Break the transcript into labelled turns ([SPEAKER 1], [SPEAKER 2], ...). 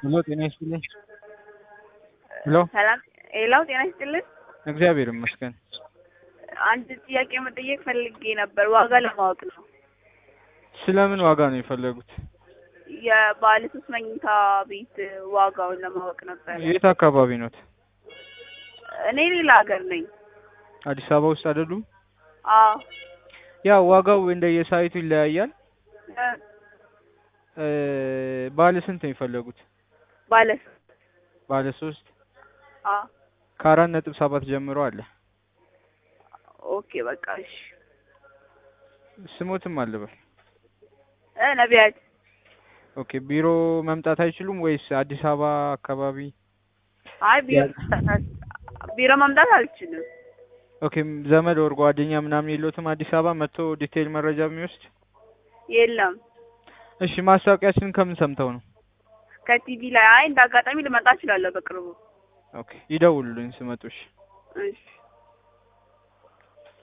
[SPEAKER 1] ሄሎ ጤና ይስጥልኝ። ሄሎ
[SPEAKER 2] ሰላም ሄላው ጤና ይስጥልን።
[SPEAKER 1] እግዚአብሔር ይመስገን።
[SPEAKER 2] አንድ ጥያቄ መጠየቅ ፈልጌ ነበር፣ ዋጋ ለማወቅ ነው።
[SPEAKER 1] ስለምን ዋጋ ነው የፈለጉት?
[SPEAKER 2] የባለ ሶስት መኝታ ቤት ዋጋውን ለማወቅ ነበር።
[SPEAKER 1] የት አካባቢ ኖት?
[SPEAKER 2] እኔ ሌላ ሀገር ነኝ።
[SPEAKER 1] አዲስ አበባ ውስጥ አይደሉም?
[SPEAKER 2] አዎ
[SPEAKER 1] ያው ዋጋው እንደየሳይቱ ይለያያል።
[SPEAKER 2] እ
[SPEAKER 1] እ ባለ ስንት ነው የፈለጉት?
[SPEAKER 2] ባለ
[SPEAKER 1] ባለ ሶስት
[SPEAKER 2] አዎ
[SPEAKER 1] ከአራት ነጥብ ሰባት ጀምሮ አለ።
[SPEAKER 2] ኦኬ በቃ እሺ።
[SPEAKER 1] ስሞትም አለበል።
[SPEAKER 2] እ ነቢያት
[SPEAKER 1] ኦኬ ቢሮ መምጣት አይችሉም ወይስ አዲስ አበባ አካባቢ?
[SPEAKER 2] አይ ቢሮ ቢሮ መምጣት አልችልም።
[SPEAKER 1] ኦኬ ዘመድ ወር ጓደኛ ምናምን የለዎትም አዲስ አበባ መጥቶ ዲቴይል መረጃ የሚወስድ?
[SPEAKER 2] የለም
[SPEAKER 1] እሺ ማስታወቂያችንን ከምን ሰምተው ነው?
[SPEAKER 2] ከቲቪ ላይ አይ እንደ አጋጣሚ ልመጣ እችላለሁ በቅርቡ።
[SPEAKER 1] ኦኬ ይደውሉልኝ ስመጡ። እሺ
[SPEAKER 2] እሺ